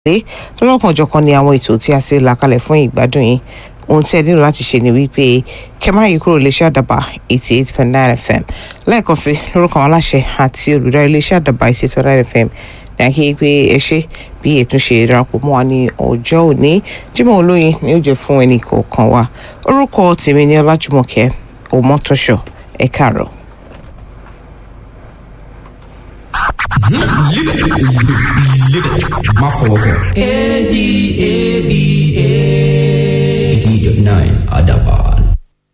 lé lọ́lọ́kanòjọ̀kan ni àwọn ètò tí a ti là kalẹ̀ fún ìgbádùn yín ohun tí ẹ nílò láti ṣe ni wípé kẹmá yìí kúrò iléeṣẹ́ àdàbà eighty eight point nine fm lẹ́ẹ̀kan sí lórúkọ àwọn aláṣẹ àti olùdarí iléeṣẹ́ àdàbà eighty eight point nine fm ní àkíyè pé ẹ ṣe bí ètò ṣe darapọ̀ mọ́ wa ní ọjọ́ òní Jímọ̀ Olóyin ni ó jẹ́ fún ẹnì kọ̀ọ̀kan wa orúkọ tèmi ni Ọlájùmọ̀kẹ́ Òmọ́tọ́ṣọ̀ ẹ káàárọ̀. má fọwọ́ kàn. A D A B A. eighty eight dot nine àdàbà.